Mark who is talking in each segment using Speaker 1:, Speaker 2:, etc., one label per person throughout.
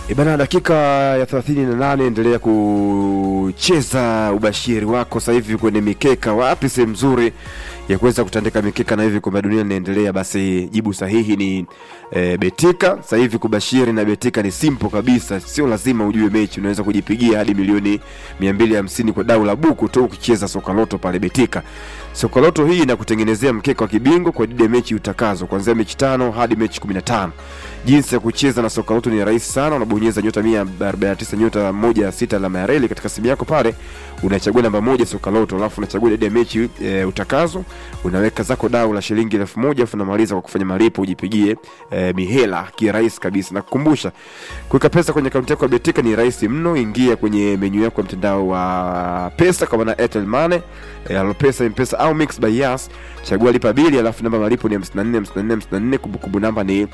Speaker 1: E bana, dakika ya 38 endelea kucheza ubashiri wako sasa hivi kwenye mikeka. Wapi sehemu nzuri ya kuweza kutandika mikeka na hivi kombe la dunia linaendelea? Basi jibu sahihi ni e, Betika. Sasa hivi kubashiri na Betika ni simple kabisa, sio lazima ujue mechi, unaweza kujipigia hadi milioni 250 kwa dau la buku tu ukicheza soka loto pale Betika. Soka loto hii inakutengenezea mkeka wa kibingwa kwa ajili ya mechi utakazo, kuanzia mechi tano hadi mechi 15. Jinsi ya kucheza na soka loto ni rahisi sana, unabonyeza nyota 149 nyota moja sita alama ya reli katika simu yako pale, unachagua namba moja soka loto, alafu unachagua idadi ya mechi e, utakazo, unaweka zako dau la shilingi elfu moja alafu unamaliza kwa kufanya malipo, ujipigie e, mihela kirahisi kabisa. Na kukumbusha kuweka pesa kwenye akaunti yako ya Betika ni rahisi mno. Ingia kwenye menyu yako ya mtandao wa pesa kwa maana Airtel Money, e, Alopesa, M-Pesa au Mix by Yas, chagua lipa bili, alafu namba malipo ni 54 54 54, kumbukumbu namba ni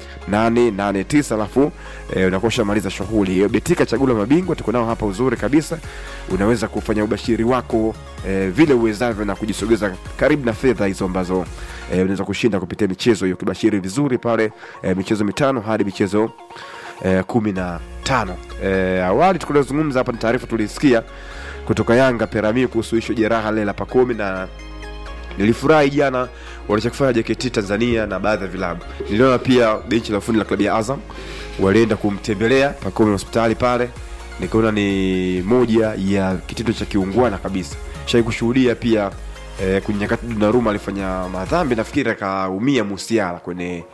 Speaker 1: 889, alafu e, unakuwa ushamaliza shughuli hiyo. Betika, chaguo la mabingwa, tuko nao hapa uzuri kabisa. Unaweza kufanya ubashiri wako e, vile uwezavyo na kujisogeza karibu na fedha hizo ambazo e, unaweza kushinda kupitia michezo hiyo, ukibashiri vizuri pale e, michezo mitano hadi michezo e, kumi na tano. E, awali tukulizungumza hapa ni taarifa tulisikia kutoka Yanga Perami kuhusu ishu jeraha lile la Pakome na nilifurahi jana walichokifanya JKT Tanzania na baadhi ya vilabu. Niliona pia benchi la ufundi la klabu ya Azam walienda kumtembelea Pakome hospitali pale, nikaona ni moja ya kitendo cha kiungwana kabisa. Shai kushuhudia pia eh, kwenye nyakati Donnarumma alifanya madhambi, nafikiri akaumia Musiala kwenye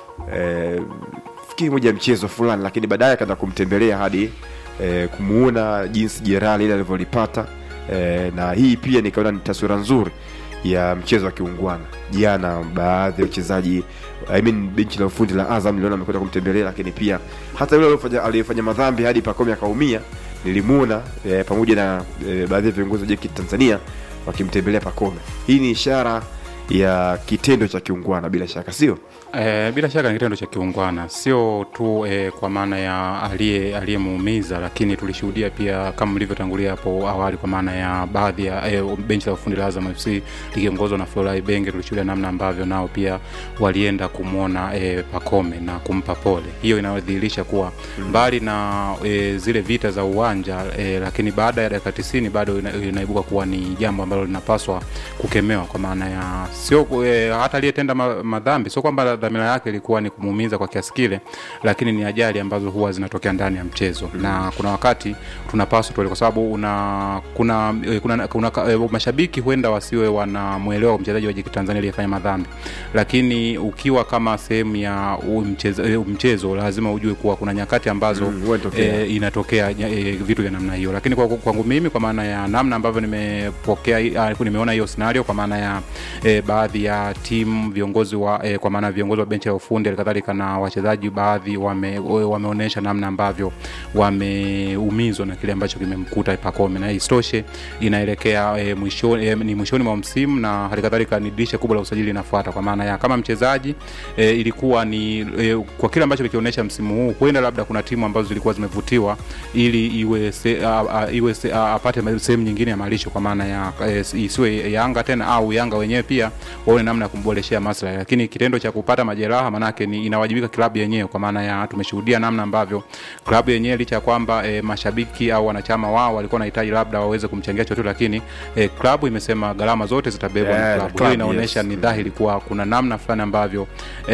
Speaker 1: eh, fikiri moja ya mchezo fulani, lakini baadaye akaenda kumtembelea hadi eh, kumuona jinsi jeraha lile alivyolipata eh, na hii pia nikaona ni taswira nzuri ya mchezo wa kiungwana jana. Baadhi ya wachezaji I mean, benchi la ufundi la Azam niliona amekwenda kumtembelea, lakini pia hata yule aliyefanya aliyefanya madhambi hadi Pakome akaumia nilimuona eh, pamoja na eh, baadhi ya viongozi wa JKT Tanzania wakimtembelea Pakome. Hii ni ishara ya kitendo cha kiungwana bila shaka, sio?
Speaker 2: E, bila shaka ni kitendo cha kiungwana, sio tu e, kwa maana ya aliye aliyemuumiza, lakini tulishuhudia pia kama mlivyotangulia hapo awali, kwa maana ya baadhi ya e, benchi la ufundi la Azam FC likiongozwa na Florent Ibenge, tulishuhudia namna ambavyo nao pia walienda kumwona e, Pakome na kumpa pole. Hiyo inadhihirisha kuwa mbali na e, zile vita za uwanja e, lakini baada ya dakika 90 bado ina, inaibuka kuwa ni jambo ambalo linapaswa kukemewa, kwa maana ya sio e, hata aliyetenda ma, madhambi sio kwamba dhamira yake ilikuwa ni kumuumiza kwa kiasi kile, lakini ni ajali ambazo huwa zinatokea ndani ya mchezo mm. na kuna wakati tunapaswa tuele, kwa sababu una kuna, eh, kuna, kuna, kuna eh, mashabiki huenda wasiwe wanamwelewa mchezaji wa JKT Tanzania aliyefanya madhambi, lakini ukiwa kama sehemu ya mchezo, eh, mchezo lazima ujue kuwa kuna nyakati ambazo
Speaker 1: Mm, huwa inatokea.
Speaker 2: eh, inatokea eh, vitu vya namna hiyo, lakini kwa, kwangu mimi kwa maana ya namna ambavyo nimepokea ah, nimeona hiyo scenario kwa maana ya eh, baadhi ya timu viongozi wa eh, kwa maana viongozi wa benchi ya ufundi halikadhalika na wachezaji baadhi wame, wameonyesha namna ambavyo wameumizwa na kile ambacho kimemkuta Pakome, na isitoshe inaelekea eh, mwishoni eh, ni mwishoni mwa msimu na halikadhalika ni dirisha kubwa la usajili linafuata, kwa maana ya kama mchezaji eh, ilikuwa ni eh, kwa kile ambacho kikionyesha msimu huu, huenda labda kuna timu ambazo zilikuwa zimevutiwa ili iwe se, a, a, iwe se, a, apate sehemu nyingine ya malisho, kwa maana ya eh, isiwe Yanga tena au Yanga wenyewe pia waone namna ya kumboreshea maslahi, lakini kitendo cha kupata majeraha manake ni inawajibika klabu yenyewe, kwa maana ya tumeshuhudia namna ambavyo klabu yenyewe licha ya kwamba e, mashabiki au wanachama wao walikuwa wanahitaji labda waweze kumchangia chochote, lakini e, klabu imesema gharama zote zitabebwa
Speaker 1: Yeah,
Speaker 2: na
Speaker 1: the
Speaker 2: klabu.
Speaker 1: club,
Speaker 2: Hiyo inaonyesha
Speaker 1: yes.
Speaker 2: ni dhahiri kuwa kuna namna fulani ambavyo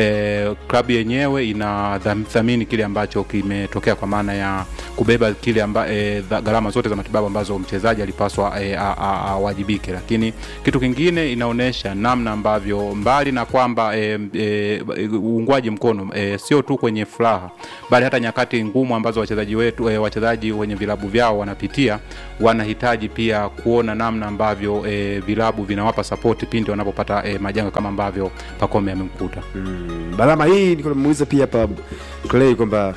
Speaker 2: e, klabu yenyewe inathamini kile ambacho kimetokea, kwa maana ya kubeba kile amba, e, dha- gharama zote za matibabu ambazo mchezaji alipaswa e, a- a- awajibike. Lakini kitu kingine inaonyesha namna ambavyo mbali na kwamba e, e, uungwaji mkono e, sio tu kwenye furaha, bali hata nyakati ngumu ambazo wachezaji wetu e, wachezaji wenye vilabu vyao wanapitia, wanahitaji pia kuona namna ambavyo e, vilabu vinawapa sapoti pindi wanapopata e, majanga kama ambavyo Pakome amemkuta.
Speaker 1: Mm, Balama hii niko namuuliza pia hapa Clay kwamba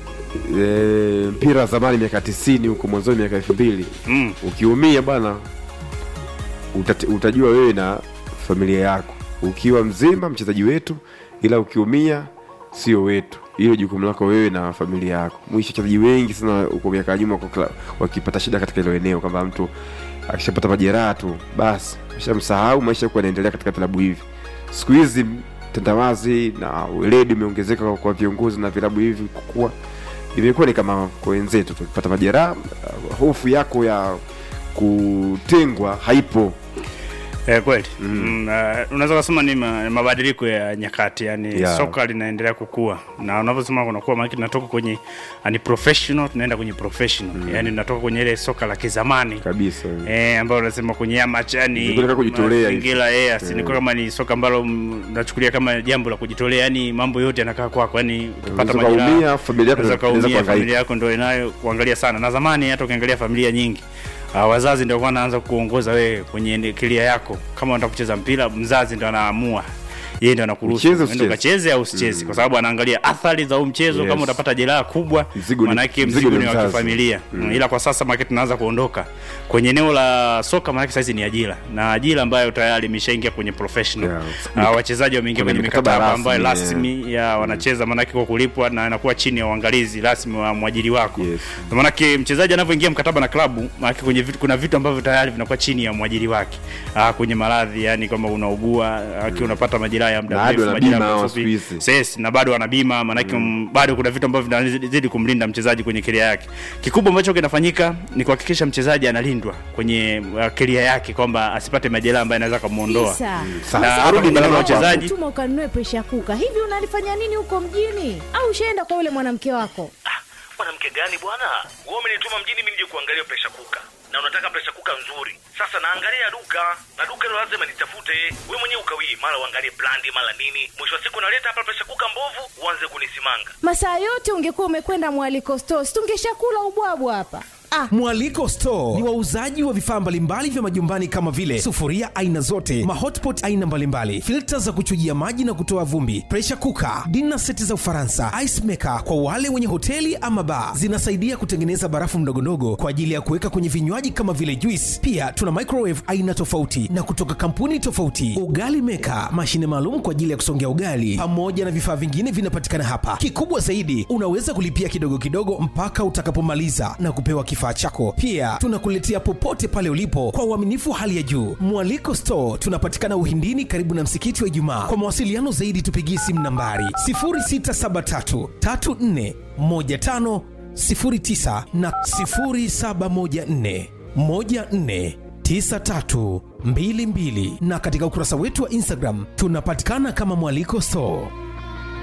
Speaker 1: e, mpira wa zamani miaka 90 huko mwanzoni miaka 2000
Speaker 2: Mm.
Speaker 1: ukiumia bwana utate, utajua wewe na familia yako ukiwa mzima mchezaji wetu, ila ukiumia sio wetu. Hilo jukumu lako wewe na familia yako. Mwisho wachezaji wengi sana huko miaka ya nyuma kwa kla- wakipata shida katika hilo eneo, kwamba mtu akishapata majeraha tu basi shamsahau, maisha huko yanaendelea katika vilabu hivi. Siku hizi mtandawazi na weledi umeongezeka kwa- kwa viongozi na vilabu hivi kukua imekuwa ni kama kwa wenzetu tukipata majeraha uh, hofu yako ya kutengwa haipo
Speaker 3: Eh, kweli mm. uh, unaweza kusema ni ma, mabadiliko ya nyakati yani
Speaker 1: Yeah.
Speaker 3: soka linaendelea kukua na unavyosema kunakuwa maana tunatoka kwenye uh, ni professional tunaenda kwenye professional mm. yani tunatoka kwenye ile soka la kizamani
Speaker 1: kabisa
Speaker 3: Eh, ambayo unasema kwenye amateur yani
Speaker 1: Ilikuwa nataka kujitolea hivi.
Speaker 3: mazingira eh asinikuwa kama ni soka ambalo mm, nachukulia kama jambo la kujitolea yani mambo yote yanakaa kwako yani ukipata
Speaker 1: Unaweza
Speaker 3: majeraha
Speaker 1: ukaumia, familia yako
Speaker 3: unaweza
Speaker 1: inaweza
Speaker 3: kaumia
Speaker 1: kuhangaika.
Speaker 3: familia yako ndio inayo kuangalia sana na zamani hata ukiangalia familia nyingi Uh, wazazi ndio wanaanza kuongoza wewe kwenye kilia yako kama unataka kucheza mpira mzazi ndio anaamua yeye ndio anakuruhusu
Speaker 1: Ucheze,
Speaker 3: uende
Speaker 1: usicheze.
Speaker 3: ukacheze au usicheze kwa sababu anaangalia athari za huu mchezo
Speaker 1: Yes.
Speaker 3: kama utapata jeraha kubwa
Speaker 1: Mzigo ni-
Speaker 3: manake
Speaker 1: mzigo
Speaker 3: mzigo
Speaker 1: ni
Speaker 3: ni wa
Speaker 1: mzazi.
Speaker 3: kifamilia mm. ila kwa sasa maana tunaanza kuondoka kwenye eneo la soka maana sasa ni ajira na ajira ambayo tayari imeshaingia kwenye professional
Speaker 1: Yeah.
Speaker 3: uh, wachezaji wameingia
Speaker 1: Kwenye
Speaker 3: kwenye
Speaker 1: mikataba
Speaker 3: mikataba ambayo
Speaker 1: rasmi,
Speaker 3: rasmi ya wanacheza maanake kwa kulipwa na anakuwa chini ya uangalizi rasmi wa mwajiri wako
Speaker 1: Yes.
Speaker 3: Ndio maanake mchezaji anavyoingia mkataba na klabu maanake kwenye vitu, kuna vitu ambavyo tayari vinakuwa chini ya mwajiri wake ah, kwenye maradhi yani kama unaugua akiwa unapata majeraha ya
Speaker 1: Na
Speaker 3: muda
Speaker 1: hadi
Speaker 3: mrefu
Speaker 1: wana
Speaker 3: majeraha
Speaker 1: bima hao
Speaker 3: mafupi.
Speaker 1: siku hizi.
Speaker 3: Yes, na bado ana bima maanake mm. bado kuna vitu ambavyo vinazidi kumlinda mchezaji kwenye keria yake kikubwa ambacho kinafanyika ni kuhakikisha mchezaji analindwa kwenye uh, keria yake kwamba asipate majeraha ambayo anaweza kumuondoa
Speaker 4: Isa.
Speaker 1: Sasa,
Speaker 3: Na
Speaker 1: arudi
Speaker 3: hapa
Speaker 1: ndani
Speaker 3: kuna
Speaker 1: ya
Speaker 3: wachezaji
Speaker 4: tuma ukanunue presha kuka hivi unalifanya nini huko mjini au ushaenda kwa yule mwanamke wako
Speaker 5: Ah, mwanamke gani bwana wewe umenituma mjini mimi nije kuangalia presha kuka na unataka presha kuka nzuri sasa naangalia duka na duka hilo lazima nitafute wewe mwenyewe ukawie mara uangalie brandi mara nini mwisho wa siku naleta hapa presha kuka mbovu uanze kunisimanga
Speaker 4: masaa yote ungekuwa umekwenda mwaliko stos tungeshakula ubwabwa hapa ah,
Speaker 6: Mwaliko Store ni wauzaji wa vifaa mbalimbali vya majumbani kama vile sufuria aina zote, mahotpot aina mbalimbali, filta za kuchujia maji na kutoa vumbi, pressure cooker, dinner seti za Ufaransa, ice maker kwa wale wenye hoteli ama bar. Zinasaidia kutengeneza barafu ndogondogo kwa ajili ya kuweka kwenye vinywaji kama vile juice. Pia tuna microwave aina tofauti na kutoka kampuni tofauti, ugali maker, mashine maalum kwa ajili ya kusongea ugali, pamoja na vifaa vingine vinapatikana hapa. Kikubwa zaidi, unaweza kulipia kidogo kidogo mpaka utakapomaliza na kupewa kifaa chako. Pia tunakuletea popote pale ulipo kwa uaminifu wa hali ya juu. Mwaliko Store tunapatikana Uhindini, karibu na msikiti wa Ijumaa. Kwa mawasiliano zaidi, tupigie simu nambari 0673 34 15 09 na 0714 14 9322 na katika ukurasa wetu wa Instagram tunapatikana kama Mwaliko Store.